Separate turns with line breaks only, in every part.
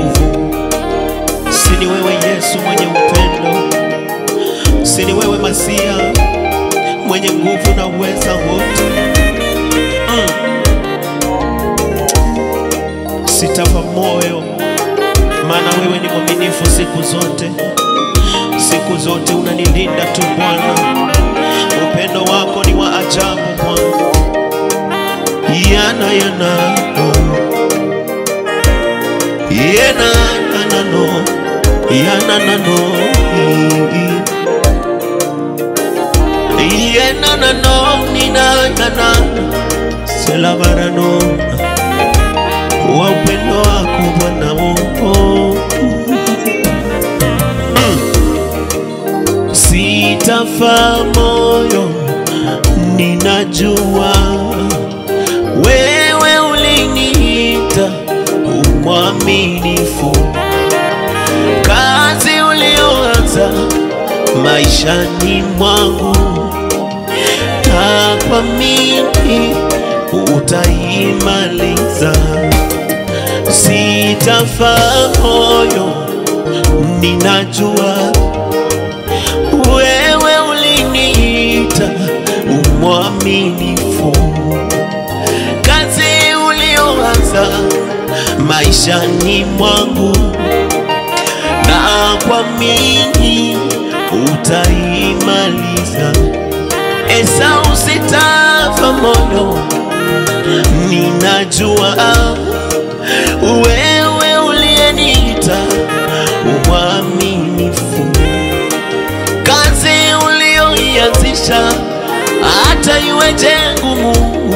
nguvu, si ni wewe Yesu mwenye upendo, si ni wewe Masia mwenye nguvu na uweza wote. Mm. Sitafa moyo, maana wewe ni mwaminifu siku zote, siku zote unanilinda tu Bwana. Upendo wako ni wa ajabu Bwana, yana yana oh. yana yana no yana na no yana na no nina yana selabarano wa upendo wako Bwana oh. Sitafa moyo, ninajua wewe uliniita umwaminifu, kazi ulioanza maishani mwangu, na kuamini utaimaliza. Sitafa moyo, ninajua wewe uliniita umwaminifu, kazi ulioanza maishani mwangu, na kuamini utaimaliza. Esau, sitafa moyo, ninajua wewe uliyeniita umwaminifu kazi ulioianzisha hata iweje ngumu,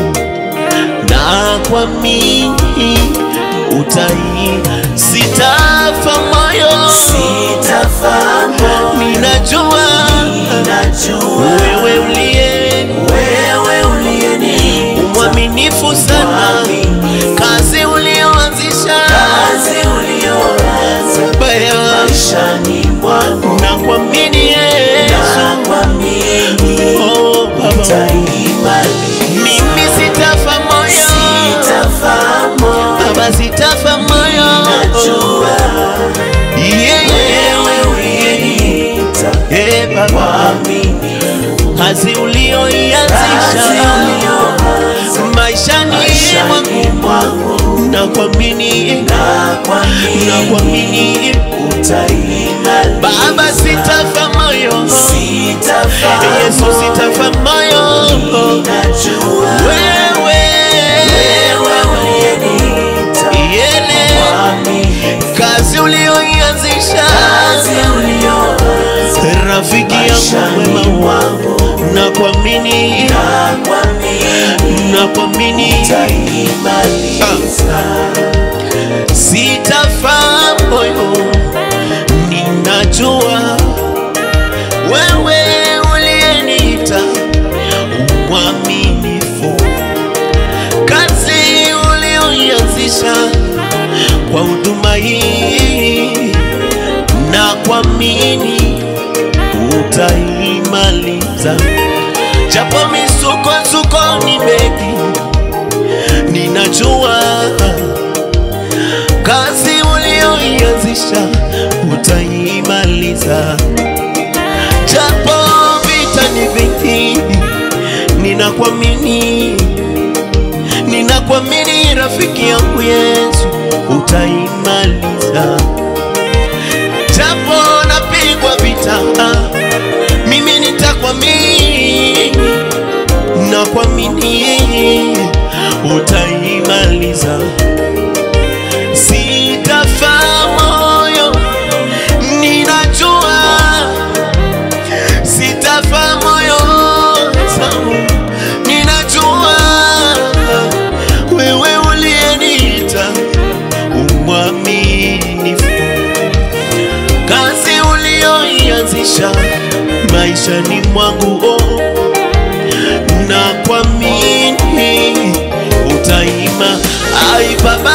na kuamini utai. Sitafa moyo,
Sitafa moyo,
ninajua
ninajua
wewe uliye
wewe uliyeniita
mwaminifu sana,
Mwaminifu.
kazi ulioanzisha
kazi ulioanza
baya,
maishani mwangu,
na kuamini Yesu,
na kuamini
oh Baba,
utaimaliza.
mimi sitafa moyo
Sitafa moyo,
Baba, sitafa moyo
najua
Yeah, yeah.
wewe uliyeniita
Eh, Baba,
mwaminifu,
kazi
kazi
ulioianzisha
ulioanza
maishani mwangu
maishani mwangu,
na kuamini
na
na
kuamini
kuamini
utaimaliza.
Baba, sitafa moyo
Sitafa
Yesu, sitafa moyo
najua
wewe
wewe uliyeniita
yele
mwaminifu,
kazi ulioianzisha
kazi ulioanza
rafiki yangu
maishani
mwema
mwangu,
na kuamini
na kuamini
na kuamini
utaimaliza.
sitafa moyo, ninajua wewe uliyeniita mwaminifu, kazi ulioianzisha kwa huduma hii na kuamini utaimaliza, japo misukosuko ni mengi, ninajua kazi ulioianzisha utaimaliza, japo vita ni vingi, ninakuamini, ninakuamini rafiki yangu Yesu, utaimaliza, japo napigwa vita, mimi nitakuamini, nakuamini utaimaliza sitafa moyo, ninajua sitafa moyo zangu, ninajua wewe uliyeniita umwaminifu, kazi ulioianzisha maishani mwangu oh, na kuamini utaima ai baba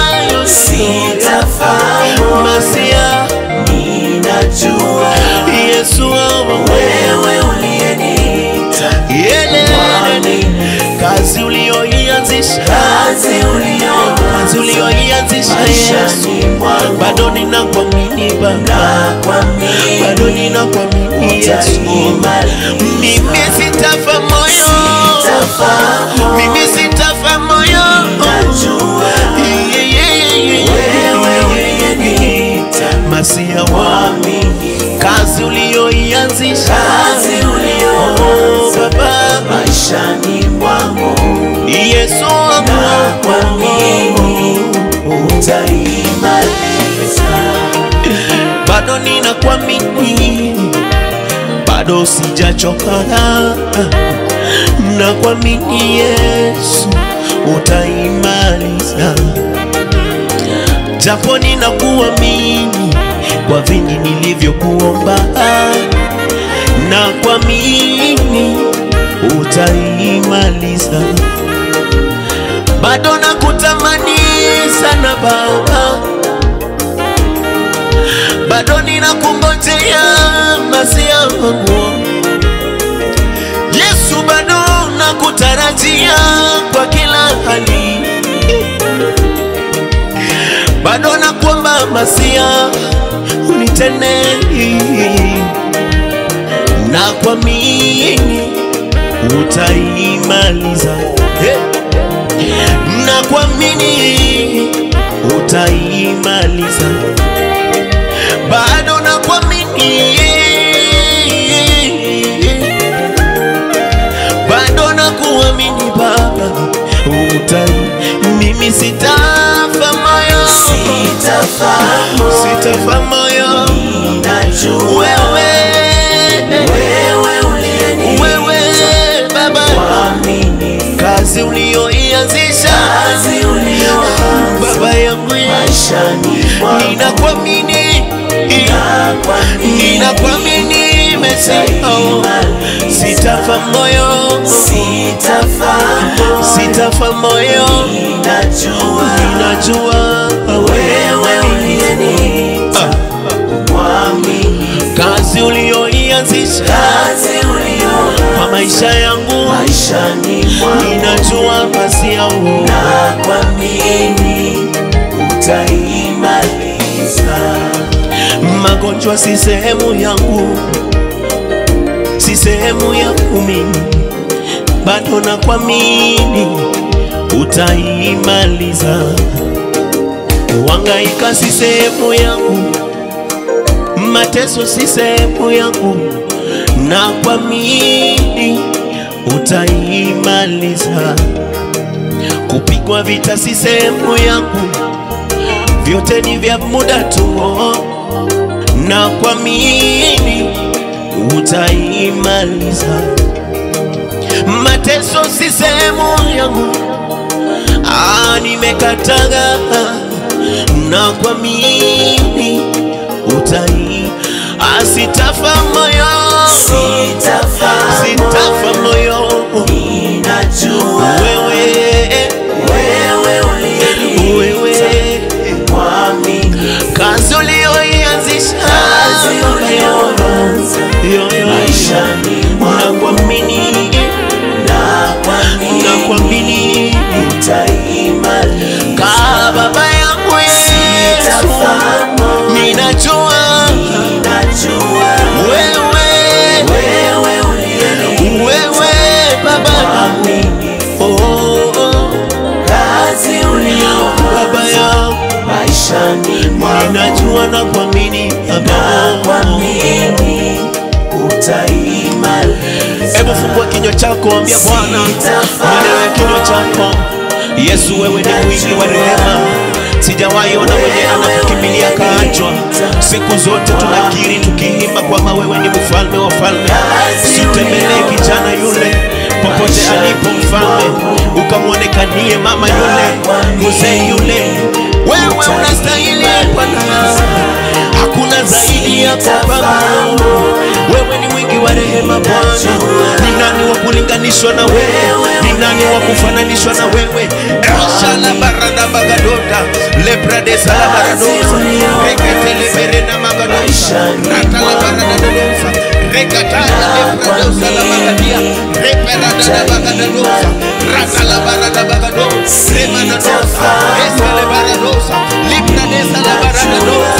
Sitafa moyo,
Masia
ninajua
Yesu
wewe uliyeniita
yele
mwaminifu,
kazi ulioianzisha
kazi ulioanza
kazi ulioianzisha Yesu
maishani mwangu,
bado ninakuamini Baba,
nakwamini
bado ninakuamini Yesu.
utaimaliza.
Mimi sitafa moyo,
Sitafahamu,
mimi sitafa moyo.
najua
Yeah, yeah, yeah,
wewe
yeah.
uliyeniita
Masia wa
mwaminifu.
kazi uliyoianzisha
Kazi
Oh,
uliyoanza
Baba
maishani mwangu
Yesu wangu
nakwamini utaimaliza.
bado ninakuamini, bado sijachoka, nakuamini Yesu utaimaliza, japo ninakuamini kwa vingi nilivyokuomba, nakuamini utaimaliza, bado nakutamani sana Baba bado ninakungojea masia wangu Yesu, bado nakutarajia kwa kila hali, bado nakuomba masia unitende, na kuamini utaimaliza, hey. na kuamini utaimaliza bado nakuamini, bado nakuamini Baba, utai mimi sitafa moyo,
Sitafahamu,
sitafa moyo,
najua
wewe
wewe uliyeniita
wewe Baba,
mwaminifu.
kazi uliyoianzisha
Kazi uliyoanza
Baba yangu,
maishani mwangu
ninakuamini,
nakwamini
ninakuamini Mesia, sitafa moyo
sitafahamu,
sitafa moyo,
najua
ninajua
wewe uliyeniita
Ah,
mwaminifu.
kazi uliyoianzisha
Kazi uliyoanza
kwa maisha yangu,
maishani mwangu
ninajua basi yao
nakwamini utaimaliza.
magonjwa si sehemu yangu, si sehemu yangu mimi, bado nakuamini utaimaliza. Kuhangaika si sehemu yangu, mateso si sehemu yangu, nakuamini utaimaliza. Kupigwa vita si sehemu yangu, vyote ni vya muda tu, na kuamini utaimaliza. Mateso si sehemu yangu, ah, nimekataga na kuamini utai asitafa moyo,
Sitafahamu,
sitafa moyo,
ninajua
wewe
wewe uliyeniita
wewe
mwaminifu.
kazi uliyoianzisha
Kazi uliyoanza
Yo, yo,
maishani mwangu
nakuamini
nakwamini
nakuamini
utaimaliza.
ka baba yangu Yesu
Sitafahamu,
ninajua
ninajua
wewe
wewe uliyeniita
wewe baba
mwaminifu.
oh, oh,
Kazi uliyoanza
baba yangu
maishani mwangu
ninajua na kuamini baba
nakwamini utaimaliza.
hebu fungua kinywa chako ambia bwana maneno ya kinywa chako yesu wewe ni mwingi wa rehema sijawahi ona mwenye anakukimbilia kaachwa siku zote tunakiri tukiimba kwamba wewe ni mfalme wa falme sitembelee kijana yule popote alipo mfalme ukamwonekanie mama yule mzee yule wewe unastahili bwana hakuna zaidi yako baba wewe ni mwingi wa rehema bwana ni nani wa kulinganishwa na wewe ni nani wa kufananishwa na wewe shala barada bagadoda lebrade sala baradosa reketele berena magadosa ratala barada dosa rekataya lebradosa la bagadia reperada bagadosa ratala barada bagadosa remana dosa esale baradosa librade sala baradosa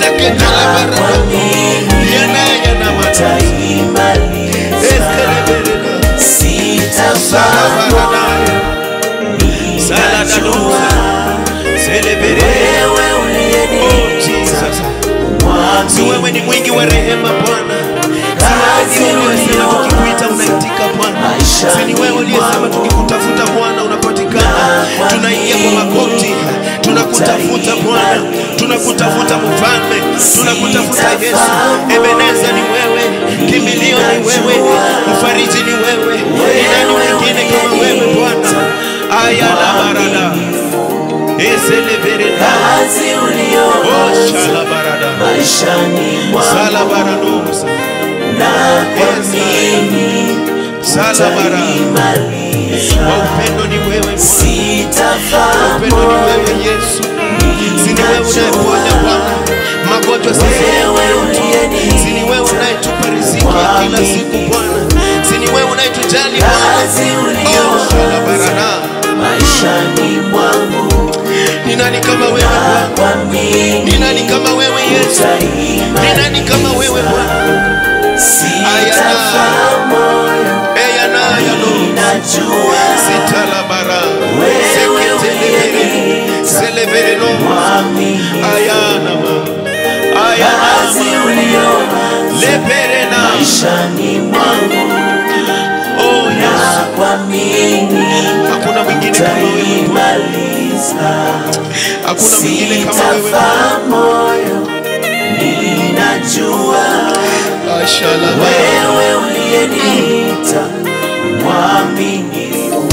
seketala barado
kuamini
yana yana mata
utaimaliza.
eskelebelena
Sitafaa
salabaradaya
ninajua
saladadosa selebere
wewe
oh
uliyeniita
Jesus si
mwamini.
wewe ni mwingi wa rehema Bwana
Kazi
si wewe uliyesema
uliyoanza
tukikuita unaitika Bwana
maishani
si ni wewe uliyesema
mwangu.
tukikutafuta Bwana unapatikana tunaingia kwa magoti tunakutafuta Bwana tunakutafuta mfalme tunakutafuta Yesu Ebeneza ni wewe kimbilio ni wewe mfariji ni wewe ni nani mwingine kama wewe Bwana aya la barada eselevereda
Kazi
oh
uliyoanza
shala barada
maishani
sala
mwangu
baradosa
na kuamini
sala bara
utaimaliza.
wa upendo ni wewe Bwana
Sitafaa
upendo ni wewe Yesu si ni wewe unayeponya Bwana magonjwa sisi
wewe
si ni wewe unayetupa riziki ya kila siku Bwana si ni wewe unayetujali Bwana
Kazi
oh shala barada
maishani mwangu
ni nani kama wewe Bwana ni
kuamini
nani kama wewe Yesu ni
utaimaliza.
nani kama wewe Bwana
Sitafaa moyo
eya na ya lo
najua
sitala bara
wewe
seketelebere
uliyeniita
selebere no
mwamini.
ayana ma ayana
Kazi uliyoanza
lepere na
maishani mwangu
oh Yesu
na kuamini
hakuna mwingine kama wewe Bwana
utaimaliza.
hakuna mwingine kama wewe Bwana
Sitafaa moyo, ninajua
ashala
wewe uliyeniita mwaminifu.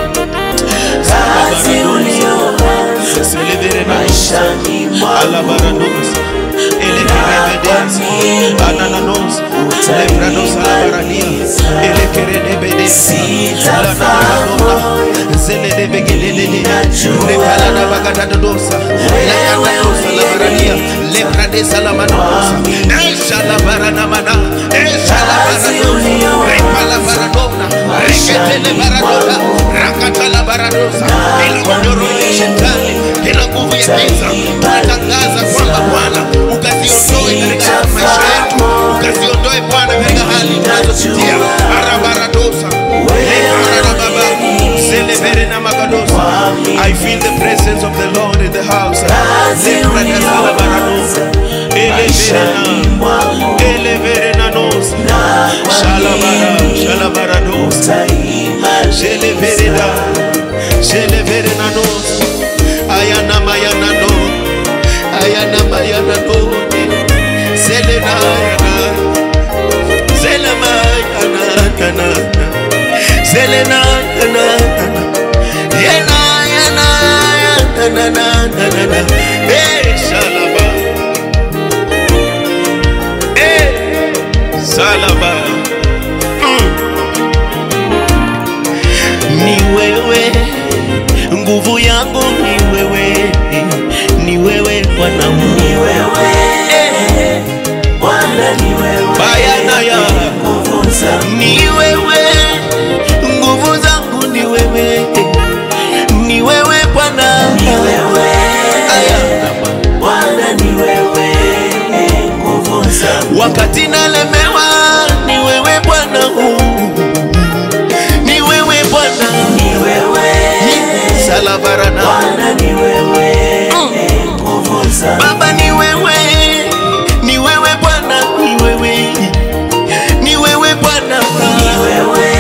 Kazi uliyoanza
selebere na
maishani
ala
mwangu
barados elekerebedes anananos lebrados alabarania elekerenebedes lananabanona zeledebegelelele rekalada bagadadosa lakadadosa labarania lepradesa lamanosa eshalabaranamana eshalabaranosa repalabaradona reketele baradona rakatala baradosa ila kondoro ya shetani kila nguvu ya giza tunatangaza kwamba Bwana ukaziondoe katika maisha yetu, ukaziondoe Bwana katika hali tunazopitia. Arabaradosa lekarada baba zelebere na magadosa. I feel the presence of the Lord in the house. Lepradasala baradosa elebere na elebere na nosa shalabara shalabaradosa Jelevereda, Jeleverenanos, Ayana Mayanano, Ayana Mayanano, Zelena Yana, Zelema Yana, Yana, Zelena Yana, Yana, Yana, Yana, Yana, Yana, Eh, Shalaba, Eh, Salaba, mm. ni wewe nguvu yangu ni wewe ni wewe bwana
Ni wewe, Bwana ni wewe,
bayana ya
nguvu zangu.
ni wewe nguvu zangu ni wewe ni wewe bwana
Ni wewe,
Aya.
Bwana ni wewe, nguvu zangu.
wakati nalemewa ni wewe bwana ni wewe bwana
Ni wewe,
salabarana
Bwana ni wewe, nguvu zangu.
baba ni wewe ni wewe bwana ni wewe ni wewe bwana
Ni wewe,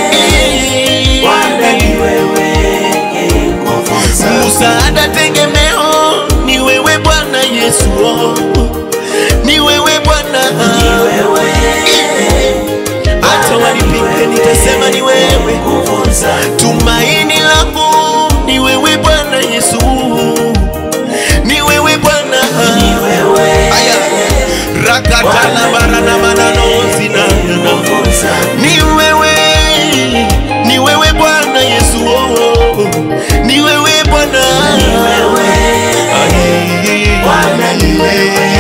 Bwana ni wewe, nguvu zangu.
msaada tegemeo ni wewe bwana yesu ni wewe bwana
Ni wewe,
hata wanipinge nitasema ni wewe
nguvu zangu.
tumaini langu ni wewe bwana yesu ni wewe bwana
Ni wewe,
aya rakatala barana manano zina
nguvu zangu.
ni wewe ni wewe bwana yesu ni wewe bwana
Ni wewe,
Ay,
Bwana ni wewe,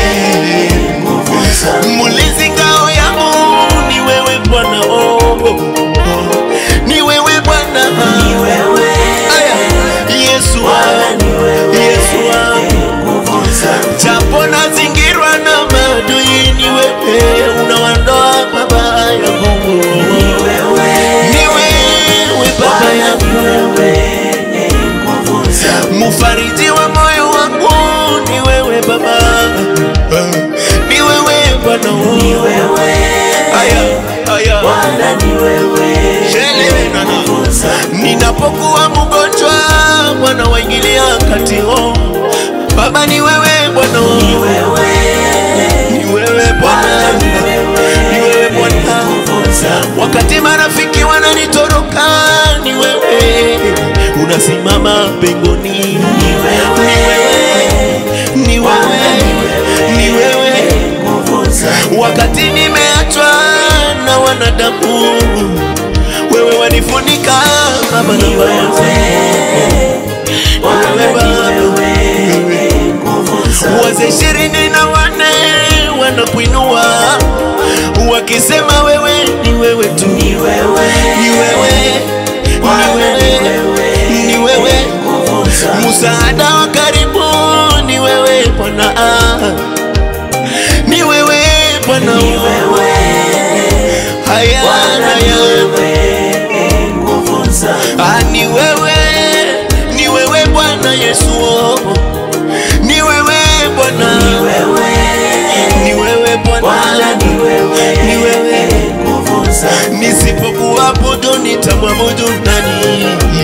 ninapokuwa mgonjwa, Bwana waingilia kati. Oh, Baba ni wewe Bwana, oh.
Ni wewe,
ni wewe Bwana,
ni wewe,
ni wewe Bwana.
nguvu zangu.
Wakati marafiki wananitoroka, ni wewe unasimama pengoni.
Ni wewe,
ni wewe, ni wewe.
nguvu zangu.
Wakati nimeachwa na wanadamu, wewe wanifunika Baba na
Ni
Baba.
wewe, Bwana
Wewe
ni
Baba.
wewe, nguvu zangu.
Wazee ishirini na wane wanakuinua wakisema wewe ni wewe tu,
Ni wewe,
ni wewe, ni
Bwana ni
wewe,
wewe,
ni wewe.
nguvu zangu.
Msaada wa karibu ni wewe Bwana, ni wewe Bwana,
Ni wewe,
haya
Bwana ni
haya
wewe, nguvu zangu.
Ah, ni wewe, ni wewe Bwana Yesu, oh. ni wewe Bwana,
Ni wewe,
ni wewe
Bwana
Bwana,
ni wewe,
ni wewe.
nguvu zangu.
Nisipokuabudu nitamwabudu nani?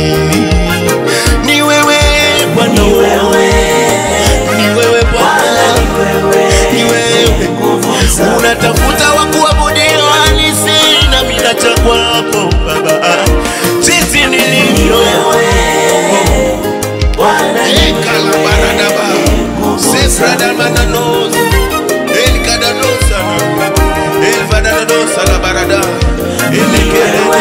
Ni wewe Bwana,
Ni wewe,
ni wewe
Bwana
Bwana,
ni wewe,
ni wewe.
nguvu zangu.
Unatafuta wa kuabudiwa, nisi na mimi nacha kwako Baba, jinsi
Ni
nilivyo
wewe, Bwana ni
Ekalabaradaba, Sefradamananos, Elkadanosa, Elvadanosa la barada, Elekeleba,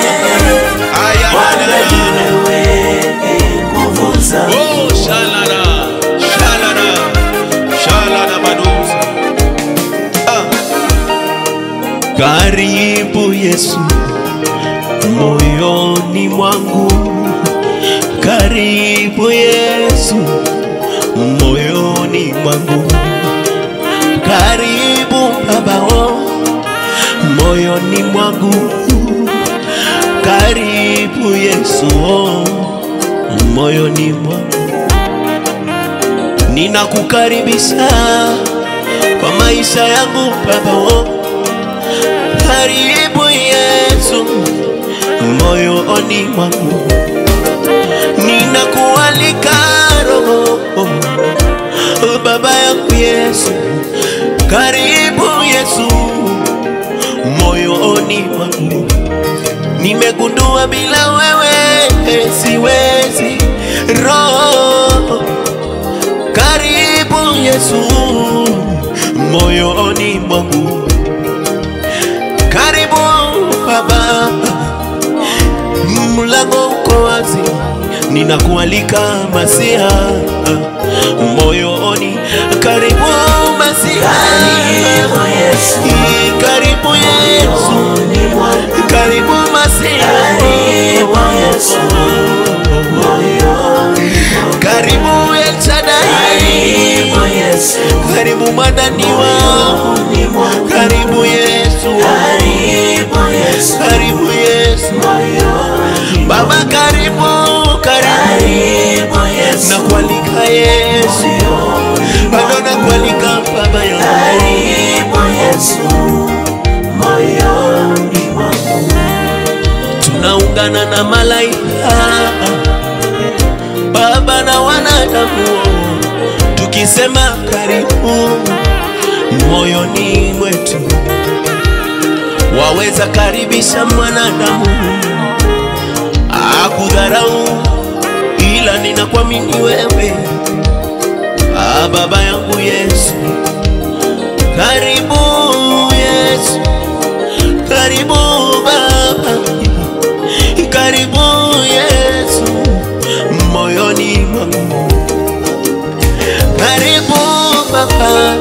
Bwana ni
Ayamanana,
wewe, nguvu zangu.
Oh, shalala, shalala, shalala badosa. Ah. Karibu Yesu moyoni mwangu, karibu Yesu moyoni mwangu, karibu Babao moyoni mwangu, karibu Yesu moyoni mwangu, ninakukaribisha kwa maisha yangu Babao, karibu Yesu moyoni mwangu, ninakualika Roho oh, Baba yangu Yesu, karibu Yesu moyoni mwangu, nimegundua bila wewe siwezi. Roho, karibu Yesu moyoni mwangu, karibu Baba mlango uko wazi, ninakualika Masia moyoni, karibu Masia,
Karibu Yesu,
karibu Yesu,
moyoni mwangu.
karibu Masia,
Karibu Yesu, moyoni mwangu.
karibu El Shaddai,
Karibu Yesu,
karibu madani wangu,
moyoni mwangu.
karibu Yesu,
Karibu Yesu,
karibu Yesu,
moyoni
Baba karibu, karibu,
Karibu Yesu,
nakualika Yesu,
moyoni
bado
mwangu.
nakualika Baba yangu.
Karibu Yesu, moyoni mwangu.
tunaungana na malaika Baba na wanadamu tukisema karibu moyoni mwetu. Waweza karibisha mwanadamu akudharau, ila ninakuamini wewe, ah, Baba yangu Yesu, karibu Yesu, karibu Baba karibu Yesu moyoni mwangu, karibu Baba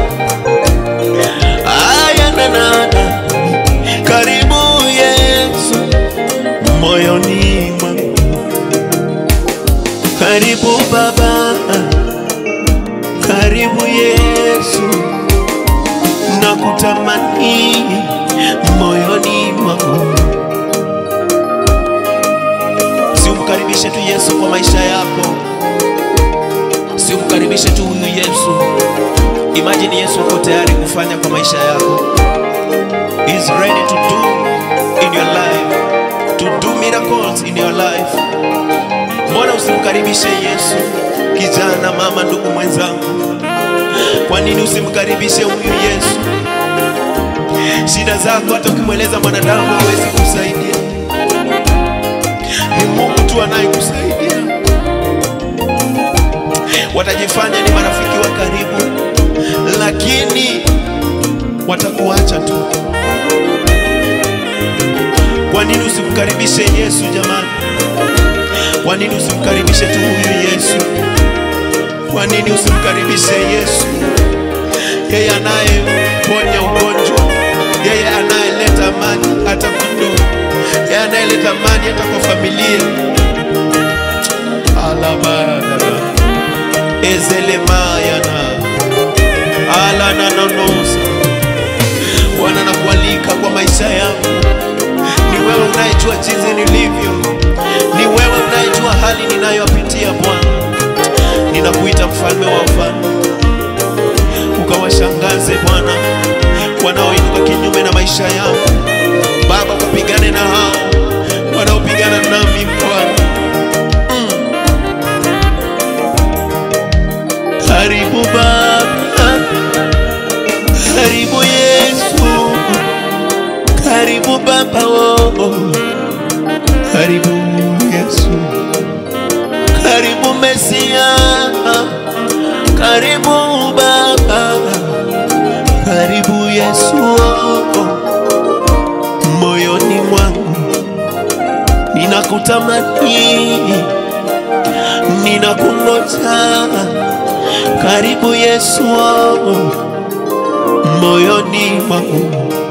aya nanana, karibu Yesu moyoni mwangu, karibu Baba, karibu Yesu, nakutamani moyoni mwangu. Si umkaribishe tu Yesu kwa maisha yako, si umkaribishe tu huyu Yesu. Imagine Yesu uko tayari kufanya kwa maisha yako. He is ready to do in your life, to do miracle miracles in your life. Mbona usimkaribishe Yesu? Kijana, mama, ndugu mwenzangu, kwa nini usimkaribishe huyu Yesu? Shida zako hata ukimweleza mwanadamu hawezi kusaidia, ni Mungu tu anayekusaidia. Watajifanya ni marafiki wa karibu, lakini watakuacha tu. Kwa nini usimkaribishe Yesu jamani? Kwa nini usimkaribishe tu huyu Yesu? Kwa nini usimkaribishe Yesu? Yeye anayeponya ugonjwa, yeye anayeleta amani hata kwa ndoa, yeye anayeleta amani hata kwa familia. alabara ezelemayana alananonosa Bwana nakualika kwa maisha yangu. Ni wewe unayejua jinsi nilivyo, ni wewe unayejua hali ninayopitia Bwana. Ninakuita mfalme wa wafalme, ukawashangaze Bwana wanaoinuka kinyume na maisha yangu. Baba, ukapigane na hao wanaopigana nami Bwana. Karibu Baba, karibu Yesu, karibu Baba, oh, karibu Yesu, karibu Mesia, karibu Baba, karibu Yesu, oh, moyoni mwangu ninakutamani, ninakungoja karibu Yesu, oh, moyoni mwangu